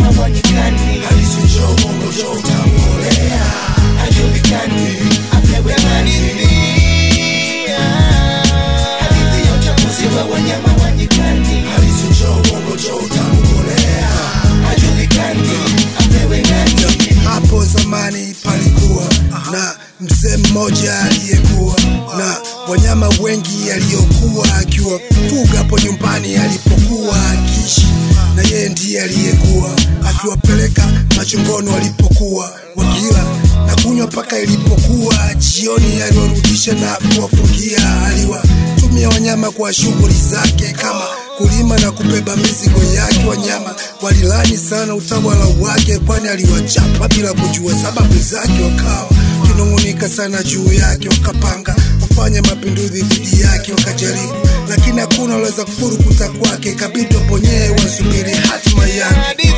wanyama wa nyikani Halisi njoo bongo njoo utamkolea hajulikani apewe hadithi hadithi ya uchaguzi wa wanyama wa nyikani Halisi njoo bongo njoo utamkolea hajulikani apewe nani Hapo zamani palikuwa na mzee mmoja aliyekuwa na wanyama wengi aliyokuwa akiwafuga hapo nyumbani alipokuwa akiishi, na yeye ndiye aliyekuwa akiwapeleka machungoni walipokuwa wakila na kunywa mpaka ilipokuwa jioni, aliwarudisha na kuwafungia. Aliwatumia wanyama kwa shughuli zake kama kulima na kubeba mizigo yake. Wanyama walilani sana utawala wake, kwani aliwachapa bila kujua sababu zake. Wakawa kinung'unika sana juu yake, wakapanga kufanya mapinduzi dhidi yake, wakajaribu, lakini hakuna waliweza kufurukuta kwake. Ikabidi waponyee wasubiri hatima yake.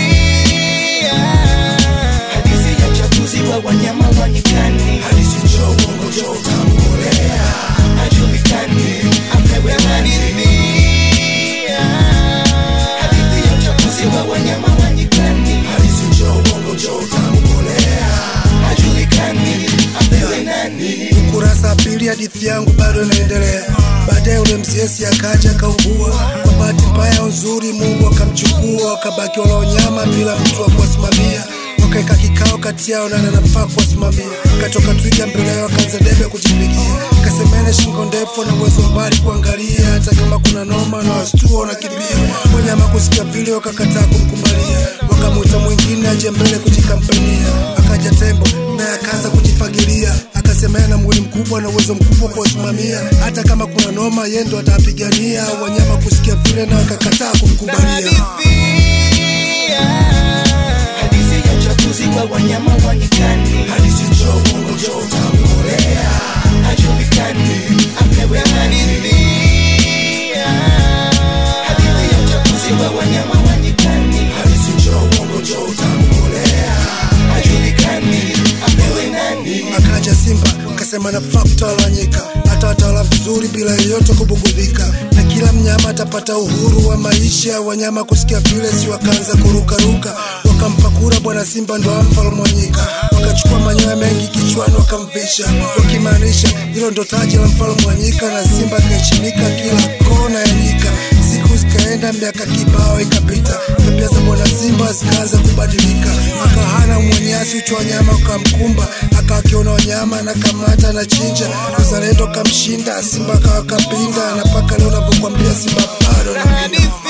hadithi ya uchaguzi wa wanyama wa nyikani Halisi njoo bongo njoo utamkolea hajulikani apewe hadithi hadithi ya uchaguzi wa wanyama wa nyikani Halisi njoo bongo njoo utamkolea hajulikani apewe nani Ukurasa wa pili, hadithi yangu bado inaendelea. Baadaye ule msiesi akaja akaugua, kwa bahati mbaya nzuri Mungu akamchukua, wakabaki wala wanyama bila mtu wa kuwasimamia. Wakaeka kikao kati yao nani anafaa kuwasimamia. Katoka twiga mbele yao, akaanza debe kujipigia, kasemene shingo ndefu na uwezo mbali kuangalia, hata kama kuna noma na wastua wanakimbia. Wanyama kusikia vile wakakataa kumkubalia, wakamwita mwingine aje mbele kujikampania. Akaja tembo naye akaanza kujifagilia, akasema yeye ana mwili mkubwa na uwezo mkubwa kuwasimamia, hata kama kuna noma yeye ndo atapigania. Wanyama kusikia vile na wakakataa kumkubalia. hadithi ya uchaguzi wa wanyama wa nyikani Halisi njoo bongo njoo utamkolea hajulikani apewe hadithi hadithi ya uchaguzi wa wanyama wa nyikani Halisi njoo bongo njoo utamkolea hajulikani apewe nani Akaja Simba akasema nafaa kutawanyika, hata watawala vizuri bila yeyote kubugudhika, na kila mnyama atapata uhuru wa maisha. Wanyama kusikia vile, si wakaanza kurukaruka, wakampa kura bwana Simba ndo mfalme wa nyika. Wakachukua manyoya mengi kichwani wakamvisha, wakimaanisha hilo ndo taji la mfalme wa nyika, na Simba akaheshimika kila kona ya nyika. Siku zikaenda, miaka kibao ikapita, tabia za bwana Simba zikaanza kubadilika, akahana mwenyasi, uchu wanyama ukamkumba, akawa akiona wanyama na kamata na chinja, uzalendo kamshinda, Simba akawa kapinda, na mpaka leo navyokwambia Simba bado na